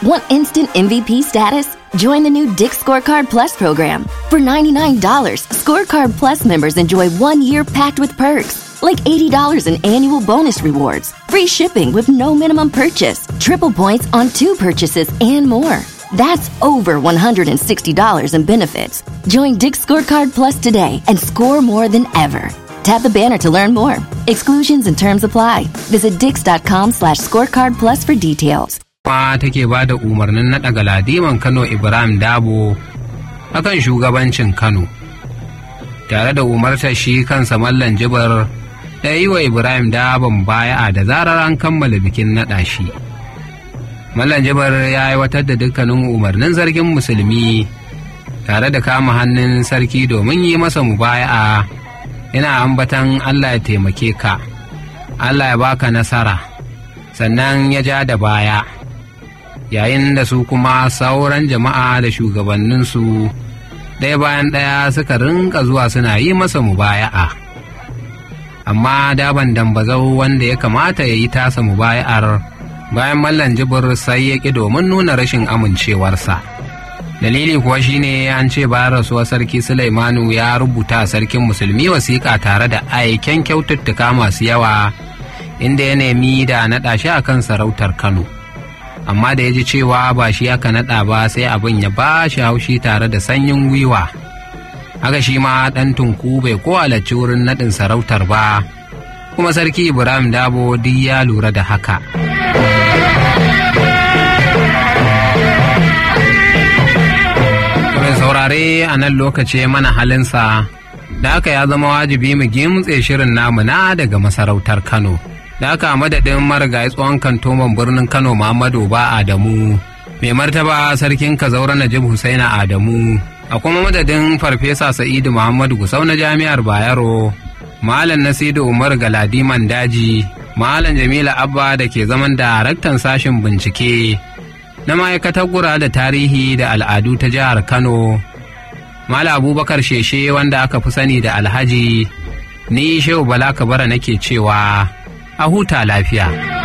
Want instant MVP status? Join the new Dick Scorecard Plus program. For $99, Scorecard Plus members enjoy one year packed with perks, like $80 in annual bonus rewards, free shipping with no minimum purchase, triple points on two purchases, and more. That's over $160 in benefits. Join Dick Scorecard Plus today and score more than ever. Tap the banner to learn more. Exclusions and terms apply. Visit dix.com slash scorecard plus for details. kuma take ba da umarnin naɗa galadiman Kano Ibrahim Dabo akan shugabancin Kano. Tare da umartar shi kansa Mallan Jibar da yi wa Ibrahim Dabon baya'a da zarar an kammala bikin naɗa shi. Mallan Jibar ya aiwatar da dukkanin umarnin zargin musulmi tare da kama hannun sarki domin yi masa mubaya'a yana ambatan Allah ya taimake ka, Allah ya baka nasara, sannan ya ja da baya. yayin da su kuma sauran jama'a da shugabanninsu ɗaya bayan ɗaya suka rinka zuwa suna yi masa mubaya'a amma daban dambazau wanda ya kamata ya yi tasa mubaya'ar bayan mallan jibir sai ya ƙi domin nuna rashin amincewarsa dalili kuwa shine an ce bayan rasuwar sarki sulaimanu ya rubuta sarkin musulmi wasiƙa tare da aiken kyaututtuka masu yawa inda ya nemi da naɗa shi akan sarautar kano amma da ya ji cewa ba shi aka naɗa ba sai abin ya ba shi haushi tare da sanyin gwiwa haka shi ma ɗan tunku bai ko halarci wurin naɗin sarautar ba kuma sarki ibrahim dabo duk ya lura da haka mai saurare a nan lokaci mana halinsa da haka ya zama wajibi mu gimtse shirin namu na daga masarautar kano da aka madadin marigayi tsohon kantoman birnin kano muhammadu ba adamu mai martaba sarkin kazaura najib husaina adamu a kuma madadin farfesa sa'idu muhammadu gusau na jami'ar bayero malam nasidu umar galadiman daji malam jamila abba da ke zaman daraktan sashen bincike na ma'aikatar gura da tarihi da al'adu ta jihar kano malam abubakar sheshe wanda aka fi sani da alhaji ni shehu bala kabara nake cewa a huta lafiya.